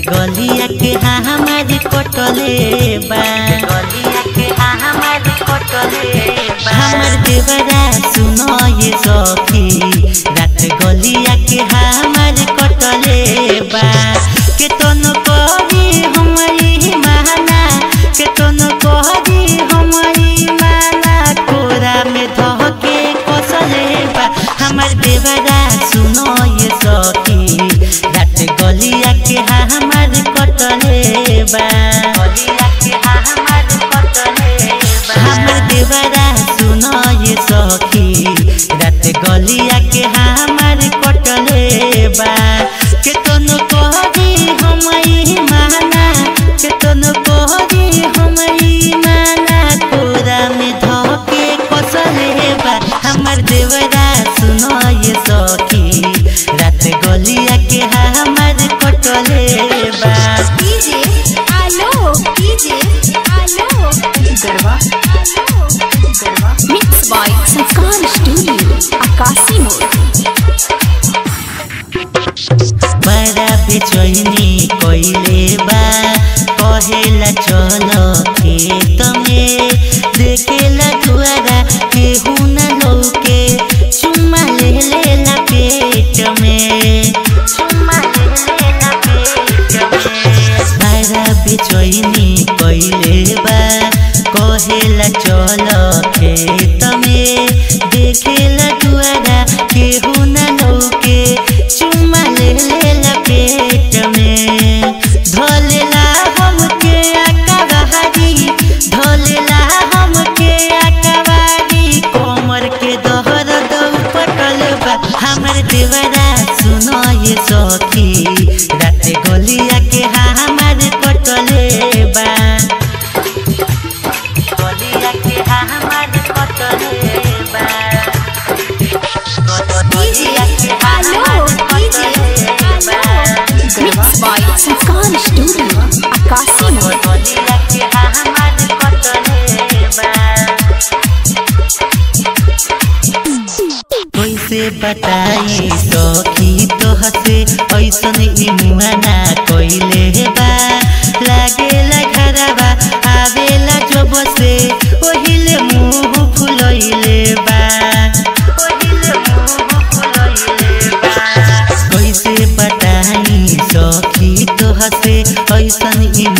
गलिया के हमार कटले बा गलिया के हमार कटले बा हमर देवरा सुनो ये सखी रात गलिया के हमार कटले बा के तनो कही हमारी माना के तनो कही हमारी माना कोरा में धके कसले बा हमर देवरा सुनो ये सखी रात गलिया के हमार कटले बा गलिया के हमार कटले बा हमर देवरा सुनो ये सखी रात गलिया के हमार कटले बा के तनो कहदी हमई माना के तनो कहदी हमई माना कोरा में धके कसले बा हमर देवरा सुनो ये सखी रात गलिया के हमार कटले बा डीजे आलो डीजे आलो गरबा आलो garba mix by Sanskar studio Akashi मोड़ बड़ा बेचैनी कोइले बा कहेला चलो खेत में देखेला दुआरा केहू न लौके चुम्मा ले लेला पेट में चुम्मा ले लेला पेट में बड़ा बेचैनी कोइले बा कहेला चलो खेत में देखेला दुआरा केहू न लौके चुम्मा ले लेला पेट में धोलेला हमके आकावारी धोलेला हमके आकावारी कोमर के दोहर दौ पटल बा हमर देवरा सुनो ये सखी रात गलिया के हमार कटले बा गलिया के हमार कटले बा गलिया के हमार कटले बा mix by Sanskar studio Akashi मोड़ गलिया के हमार कटले बा कैसे बताई सखी तोहसे ऐसन ई मुआना कोइले बा लागेला घरबा आवेला जब से ओहिले मुंह फुलैले बा ओहिले मुंह फुलैले बा कैसे बताई सखी तोहसे ऐसन ई